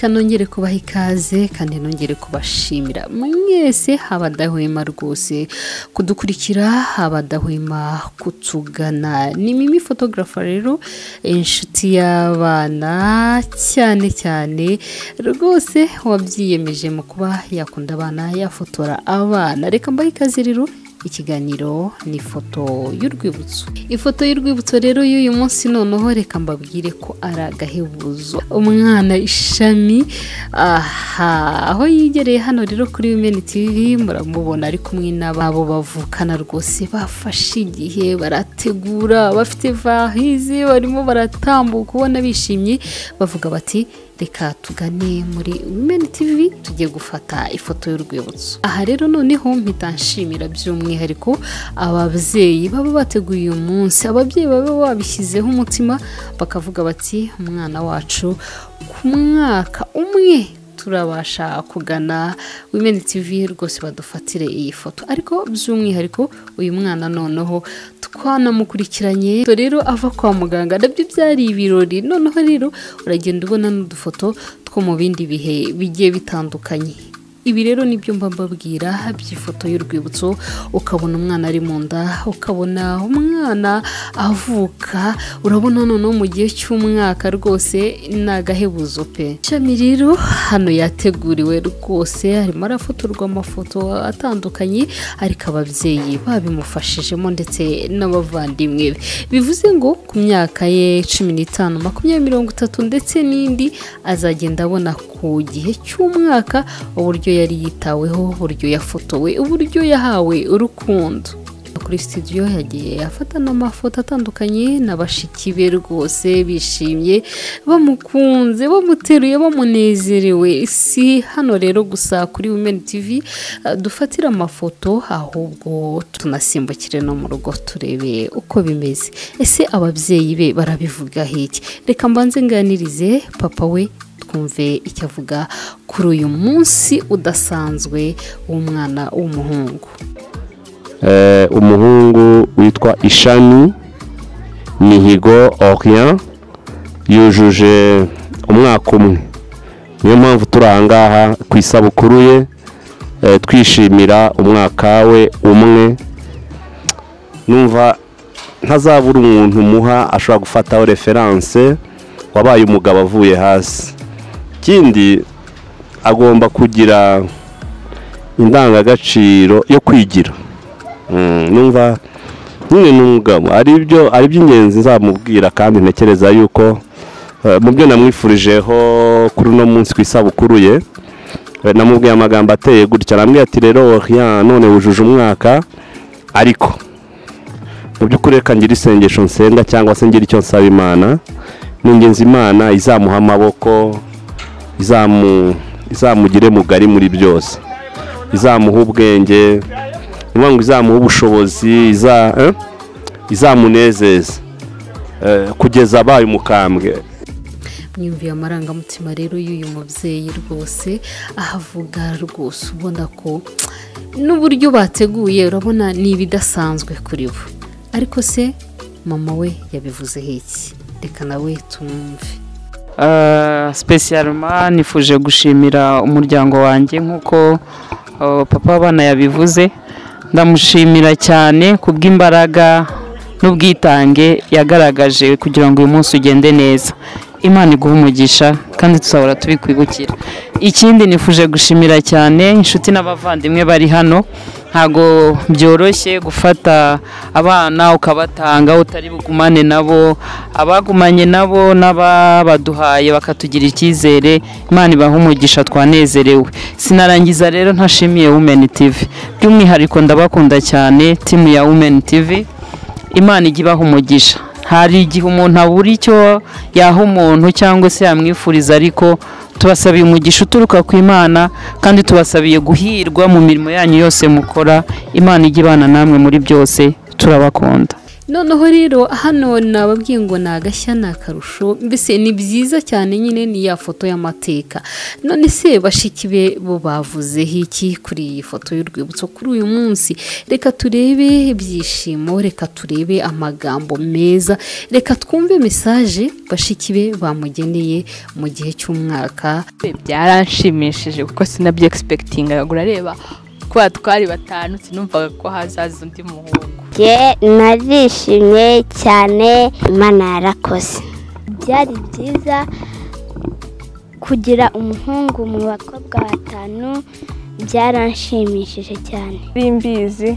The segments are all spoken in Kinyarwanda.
nongere kubaha ikaze kandi nongere kubashimira mwese habadahwema rwose kudukurikira habadahwema kutugana ni mimi fotogarafa rero inshuti y'abana cyane cyane rwose wabyiyemeje mu kuba yakunda abana yafotora abana reka mbahe ikaze rero ikiganiro ni ifoto y'urwibutso ifoto y'urwibutso rero y'uyu munsi noneho reka mbabwire ko ari agahebuzo umwana ishami aha aho yegereye hano rero kuri wimeni tivi muramubona ari kumwe n'ababo bavukana rwose bafashe igihe barategura bafite vahizi barimo baratambuka ubona bishimye bavuga bati reka tugane muri wimeni tivi tugiye gufata ifoto y'urwibutso aha rero noneho mpita nshimira by'umwihariko ababyeyi baba bateguye uyu munsi ababyeyi baba babishyizeho umutima bakavuga bati umwana wacu ku mwaka umwe turabasha kugana wimeni tivi rwose badufatire iyi foto ariko by'umwihariko uyu mwana noneho twanamukurikiranye rero ava kwa muganga nabyo byari ibirori noneho rero uragenda ubona n'udufoto two mu bindi bihe bigiye bitandukanye ibi rero nibyo mba mbabwira by'ifoto y'urwibutso ukabona umwana ari mu nda ukabona umwana avuka urabona noneho mu gihe cy'umwaka rwose ni agahebuzo pe ishami rero hano yateguriwe rwose harimo arafotorwa amafoto atandukanye ariko ababyeyi babimufashijemo ndetse n'abavandimwe be bivuze ngo ku myaka ye cumi n'itanu makumyabiri mirongo itatu ndetse n'indi azagenda abona ku gihe cy'umwaka uburyo yari yitaweho uburyo yafotowe uburyo yahawe urukundo kuri studio yagiye afata n'amafoto atandukanye na bashiki be rwose bishimye bamukunze bamuteruye bamunezerewe si hano rero gusa kuri wimeni tivi dufatire amafoto ahubwo tunasimbukire no mu rugo turebe uko bimeze ese ababyeyi be barabivuga hiki reka mbanze nganirize papa we twumve icyo avuga kuri uyu munsi udasanzwe w'umwana w'umuhungu umuhungu witwa ishami mihigo oriya yujuje umwaka umwe niyo mpamvu turi ahangaha ku isabukuru ye twishimira umwaka we umwe numva ntazabura umuntu umuha ashobora gufataho referanse wabaye umugabo avuye hasi ikindi agomba kugira indangagaciro yo kwigira numva nyine ni umugabo ari iby'ingenzi nzamubwira kandi ntekereza yuko mu byo namwifurijeho kuri uno munsi ku isabukuru ye namubwiye amagambo ateye gutya arambwira ati rero none wujuje umwaka ariko mu by'ukuri reka ngire isengesho nsenga cyangwa se ngire icyo nsaba imana ni ingenzi imana izamuha amaboko izamugire mugari muri byose izamuha ubwenge ngo izamuha ubushobozi izamunezeza kugeza abaye umukambwe mwiyumviye amarangamutima rero y'uyu mubyeyi rwose ahavuga rwose ubona ko n'uburyo bateguye urabona ni ibidasanzwe kuri bo ariko se mama we yabivuzeho iki reka nawe tumwumve sipesiyaroma nifuje gushimira umuryango wanjye nk'uko papa w'abana yabivuze ndamushimira cyane ku bw'imbaraga n'ubwitange yagaragaje kugira ngo uyu munsi ugende neza imana iguha umugisha kandi tuzahora tubikwibukira ikindi nifuje gushimira cyane inshuti n'abavandimwe bari hano ntabwo byoroshye gufata abana ukabatanga utari bugumane nabo abagumanye nabo n'ababaduhaye bakatugira icyizere imana ibaha umugisha twanezerewe sinarangiza rero ntashimiye wumeni tivi by'umwihariko ndabakunda cyane timu ya wumeni tivi imana ijya ibaha umugisha hari igihe umuntu abura icyo yaha umuntu cyangwa se yamwifuriza ariko tubasabiye umugisha uturuka ku imana kandi tubasabiye guhirwa mu mirimo yanyu yose mukora imana ijya ibana namwe muri byose turabakunda noneho rero hano nababwiye ngo ni agashya ni akarusho mbese ni byiza cyane nyine ni ya foto y'amateka none se bashiki be bo bavuzeho iki kuri iyi foto y'urwibutso kuri uyu munsi reka turebe ibyishimo reka turebe amagambo meza reka twumve mesaje bashiki be bamugeneye mu gihe cy'umwaka byaranshimishije kuko sinabyo egisipegitinga urareba kuba twari batanu sinumvaga ko hazaza undi muhungu njye narishimye cyane imana yarakoze byari byiza kugira umuhungu mu bakobwa batanu byaranshimishije cyane rimbizi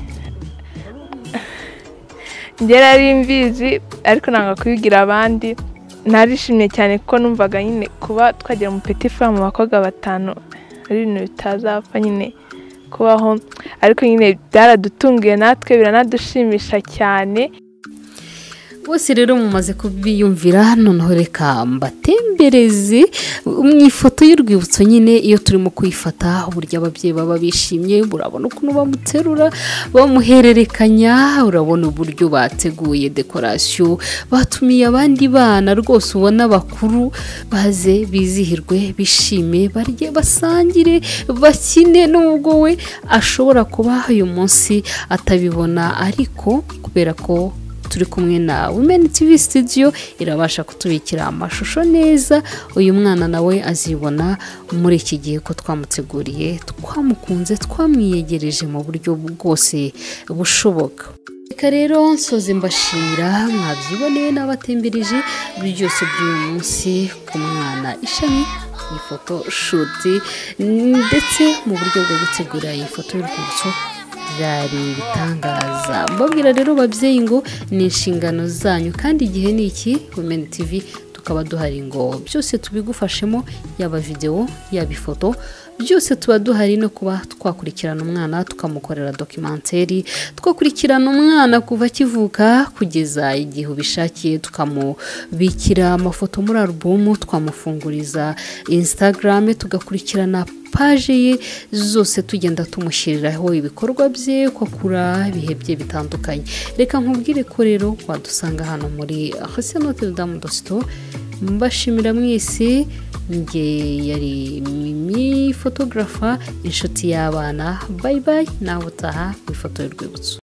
ngera rimbizi ariko nanga kubigira abandi narishimye cyane kuko numvaga nyine kuba twagira umupeti fura mu bakobwa batanu ari ibintu bitazapfa nyine kubaho ariko nyine byaradutunguye natwe biranadushimisha cyane bose rero mumaze kubiyumvira noneho reka mbatembereze mu ifoto y'urwibutso nyine iyo turimo kuyifata uburyo ababyeyi baba bishimye urabona ukuntu bamuterura bamuhererekanya urabona uburyo bateguye dekorasiyo batumiye abandi bana rwose ubona bakuru baze bizihirwe bishime barye basangire bakine n'ubwo we ashobora kuba uyu munsi atabibona ariko kubera ko turi kumwe na wimeni tivi sitidiyo irabasha kutubikira amashusho neza uyu mwana nawe azibona muri iki gihe ko twamuteguriye twamukunze twamwiyegereje mu buryo bwose bushoboka reka rero nsoze mbashimira mwabyiboneye n'abatembereje byose by'uyu munsi ku mwana ishami iyi foto shuti ndetse mu buryo bwo gutegura iyi foto y'urwibutso byari ibitangaza mbabwira rero babyeyi ngo ni inshingano zanyu kandi igihe ni iki wumeni tivi tukaba duhari ngo byose tubigufashemo yaba videwo yaba ifoto byose tuba duhari no kuba twakurikirana umwana tukamukorera dokimenteri twakurikirana umwana kuva akivuka kugeza igihe ubishakiye tukamubikira amafoto muri alubumu twamufunguriza instagram tugakurikirana paje ye zose tugenda tumushyiriraho ibikorwa bye ko akura ibihe bye bitandukanye reka nkubwire ko rero wadusanga hano muri hasenoteri damu dosito mbashimira mwese njye yari mimi fotogarafa inshuti y'abana bayi bayi nawe utaha ku ifoto y'urwibutso